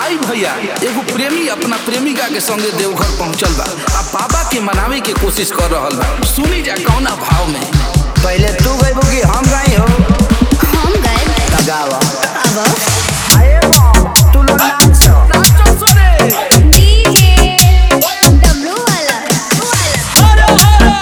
आई भैया एगो प्रेमी अपना प्रेमिका के संगे देवघर पहुंचल बा आ बाबा के मनावे के कोशिश कर रहल बा सुनी जा कौना भाव में पहले तू गई कि हम गई हो हम गए लगावा अब अरे बा, तू लोग नाच नाचो सोरे डीजे डब्लू वाला वाला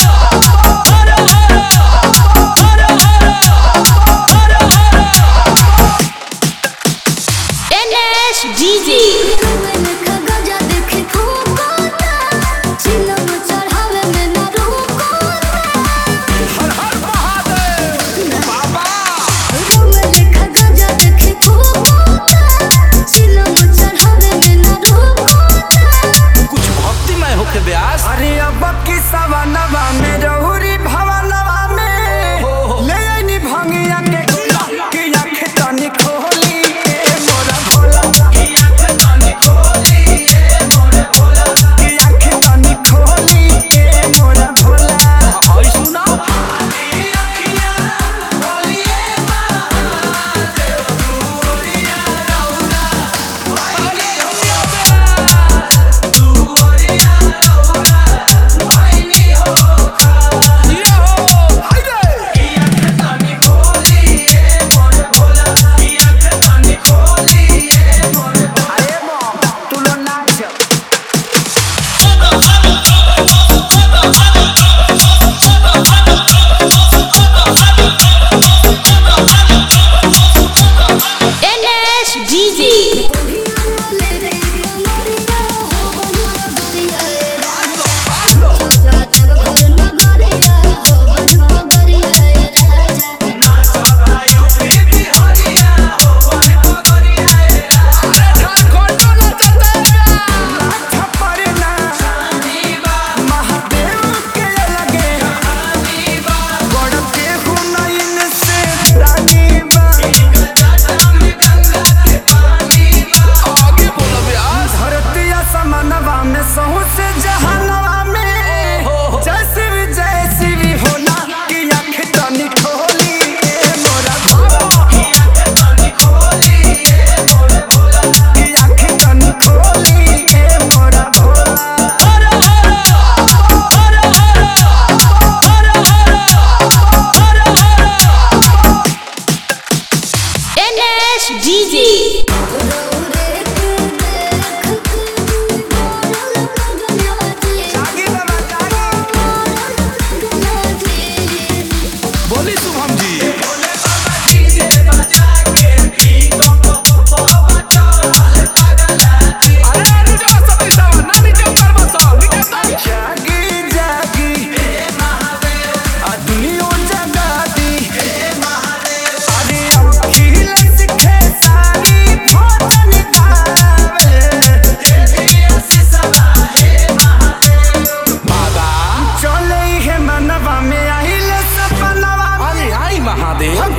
NS DJ मैंने खगजा देखे फूकोता चिलम चढ़ावे में ना रुकोता हर हर महादेव बाबा मैंने खगजा देखे फूकोता चिलम चढ़ावे में ना रुकोता कुछ भक्तिमय होके ब्यास अरे अब की सवनवा में रहुरी भवनवा में हो, हो। ले आईनी भंगिया के कि आँख तनी खोली ए मोरा भोला कि आँख तनी खोली ए मोरा भोला आई सुना ये हो हाइडे अरे बा, तू लोग नाच NS DJ ले रे मोरिया हो मोरिया राजा राजा घर नगरिया हो नगरिया राजा झारखंड नाचते छपरना महादेव के लगे गड़ते हुनैन से रानी बा आगे बोलो ब्यास धरती असमनवा में सहू से जहनवा में जैसी भी जैसी भी होला कि आँख तनी खोली ए मोरा भोला कि आँख तनी खोली ए मोरा भोला NS DJ रे के देख के मोरल लगना जी जागी बाबा जागी मोरल लगना जी बोली शुभम जी अरे नीचे बस सब ऐसा ना नीचे ऊपर बस नीचे तक जागी जागी आ दुनिया जगाती अरे अखिल सिखे सारी भोजन गावे बाबा चले हे मनवा में आइल सपनवा अरे आई महादेव